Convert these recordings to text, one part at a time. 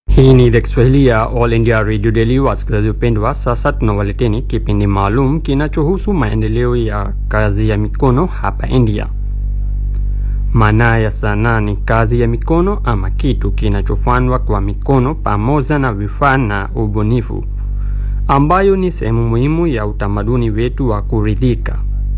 Hii ni idhaa Kiswahili ya All India Radio Daily. Wasikilizaji wapendwa, sasa tunawaleteni kipindi maalum kinachohusu maendeleo ya kazi ya mikono hapa India. Maana ya sanaa ni kazi ya mikono ama kitu kinachofanywa kwa mikono pamoja na vifaa na ubunifu, ambayo ni sehemu muhimu ya utamaduni wetu wa kuridhika.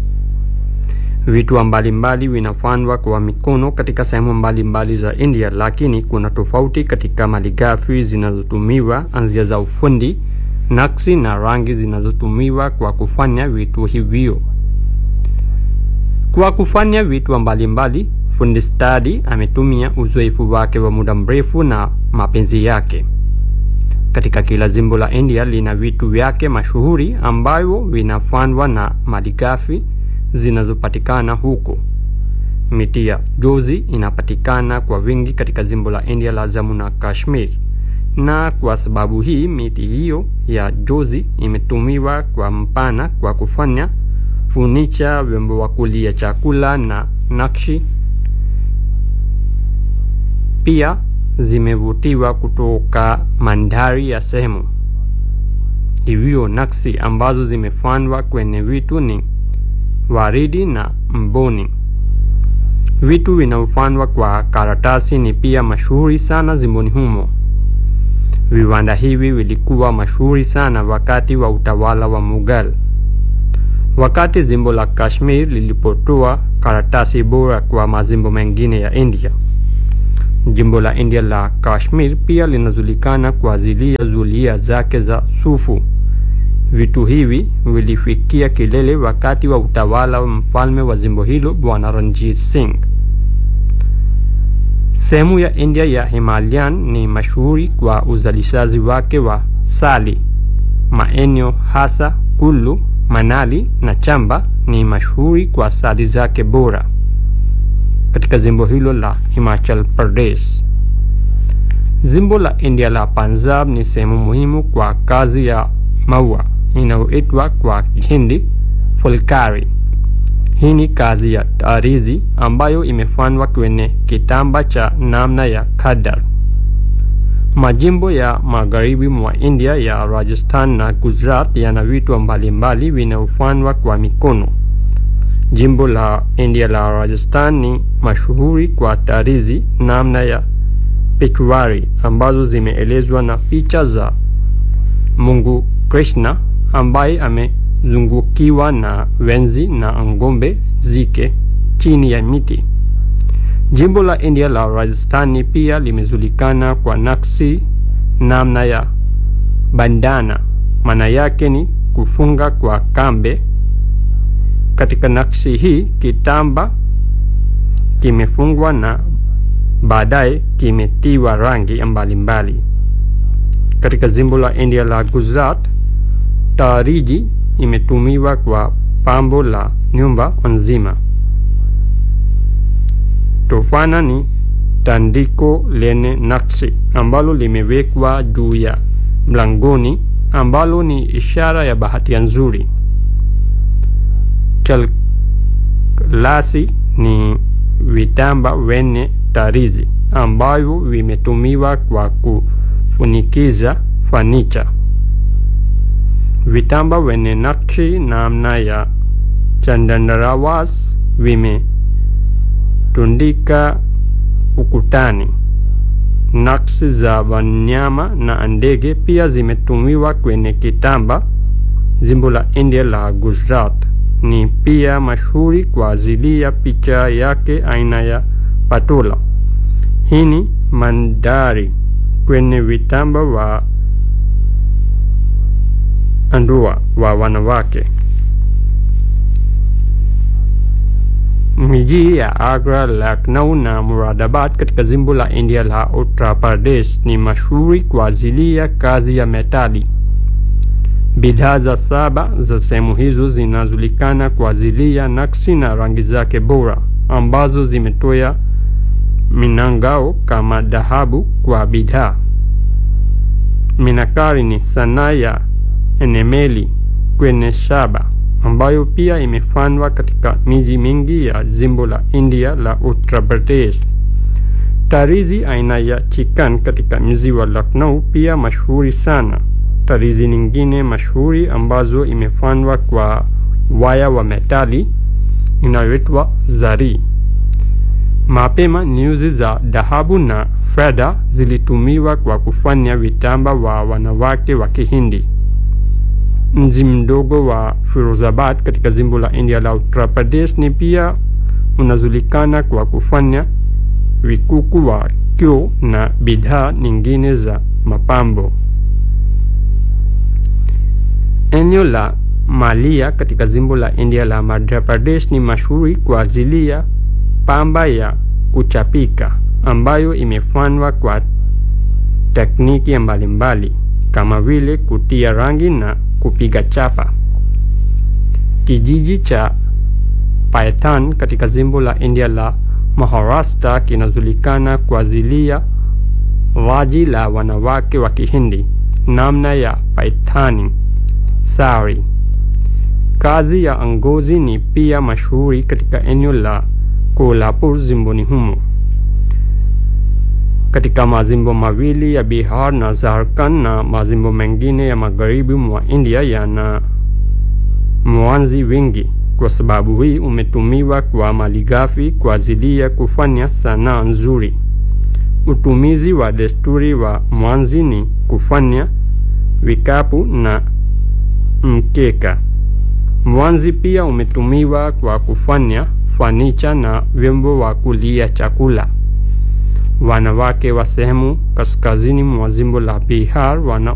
Vitu mbalimbali vinafanywa kwa mikono katika sehemu mbalimbali za India, lakini kuna tofauti katika malighafi zinazotumiwa, anzia za ufundi, nakshi na rangi zinazotumiwa kwa kufanya vitu hivyo. Kwa kufanya vitu mbalimbali, fundi stadi ametumia uzoefu wake wa muda mrefu na mapenzi yake. Katika kila jimbo la India lina vitu vyake mashuhuri ambavyo vinafanywa na malighafi zinazopatikana huko. Miti ya jozi inapatikana kwa wingi katika jimbo la India la Jammu na Kashmir, na kwa sababu hii miti hiyo ya jozi imetumiwa kwa mpana kwa kufanya funicha, vyombo vya kulia chakula na nakshi. Pia zimevutiwa kutoka mandhari ya sehemu hivyo. Nakshi ambazo zimefanywa kwenye vitu ni waridi na mboni. Vitu vinavyofanywa kwa karatasi ni pia mashuhuri sana zimboni humo. Viwanda hivi vilikuwa mashuhuri sana wakati wa utawala wa Mughal. Wakati jimbo la Kashmir lilipotoa karatasi bora kwa majimbo mengine ya India, jimbo la India la Kashmir pia linajulikana kwa ajili ya zulia zake za sufu. Vitu hivi vilifikia kilele wakati wa utawala wa mfalme wa jimbo hilo Bwana Ranjit Singh. Sehemu ya India ya Himalayan ni mashuhuri kwa uzalishaji wake wa sali. Maeneo hasa Kullu, Manali na Chamba ni mashuhuri kwa sali zake bora. Katika jimbo hilo la Himachal Pradesh, jimbo la India la Punjab ni sehemu muhimu kwa kazi ya maua inayoitwa kwa Kihindi fulkari. Hii ni kazi ya tarizi ambayo imefanywa kwenye kitamba cha namna ya khadar. Majimbo ya magharibi mwa India ya Rajasthan na Gujarat yana vitu mbalimbali vinavyofanywa kwa mikono. Jimbo la India la Rajasthan ni mashuhuri kwa tarizi namna ya pechwari ambazo zimeelezwa na picha za Mungu Krishna ambaye amezungukiwa na wenzi na ng'ombe zike chini ya miti. Jimbo la India la Rajasthani pia limejulikana kwa nakshi namna ya bandana, maana yake ni kufunga kwa kambe. Katika nakshi hii kitamba kimefungwa na baadaye kimetiwa rangi mbalimbali. Katika jimbo la India la Gujarat tariji imetumiwa kwa pambo la nyumba nzima. Tofana ni tandiko lenye nakshi ambalo limewekwa juu ya mlangoni ambalo ni ishara ya bahati nzuri. Chalklasi ni vitamba wenye tarizi ambavyo vimetumiwa kwa kufunikiza fanicha. Vitamba wenye nakshi namna ya chandarawas vimetundika ukutani. Nakshi za wanyama na ndege pia zimetumiwa kwenye kitamba. Jimbo la India la Gujarat ni pia mashuhuri kwa ajili ya picha yake aina ya patola. Hii ni mandhari kwenye vitamba wa ndoa wa wanawake. Miji ya Agra, Lucknow na Muradabad katika jimbo la India la Uttar Pradesh ni mashuhuri kwa ajili ya kazi ya metali. Bidhaa za saba za sehemu hizo zinajulikana kwa ajili ya nakshi na rangi zake bora ambazo zimetoa minangao kama dhahabu kwa bidhaa. Minakari ni sanaa ya enemeli kwenye shaba ambayo pia imefanywa katika miji mingi ya jimbo la India la Uttar Pradesh. Tarizi aina ya chikan katika mji wa Lucknow pia mashuhuri sana. Tarizi nyingine mashuhuri ambazo imefanywa kwa waya wa metali inayoitwa zari. Mapema nyuzi za dhahabu na fedha zilitumiwa kwa kufanya vitamba wa wanawake wa Kihindi. Mji mdogo wa Firozabad katika jimbo la India la Uttar Pradesh ni pia unajulikana kwa kufanya vikuku wa kio na bidhaa nyingine za mapambo. Eneo la Malia katika jimbo la India la Madhya Pradesh ni mashuhuri kwa ajili ya pamba ya kuchapika ambayo imefanywa kwa tekniki mbalimbali kama vile kutia rangi na kupiga chapa. Kijiji cha Paithan katika jimbo la India la Maharashtra kinajulikana kwa ajili ya vazi la wanawake wa Kihindi namna ya Paithani sari. Kazi ya ngozi ni pia mashuhuri katika eneo la Kolhapur jimboni humo. Katika majimbo mawili ya Bihar na Jharkhand na majimbo mengine ya magharibi mwa India yana mwanzi wengi. Kwa sababu hii umetumiwa kwa malighafi kwa ajili ya kufanya sanaa nzuri. Utumizi wa desturi wa mwanzi ni kufanya vikapu na mkeka. Mwanzi pia umetumiwa kwa kufanya fanicha na vyombo wa kulia chakula. Wanawake wa sehemu kaskazini mwa jimbo la Bihar wana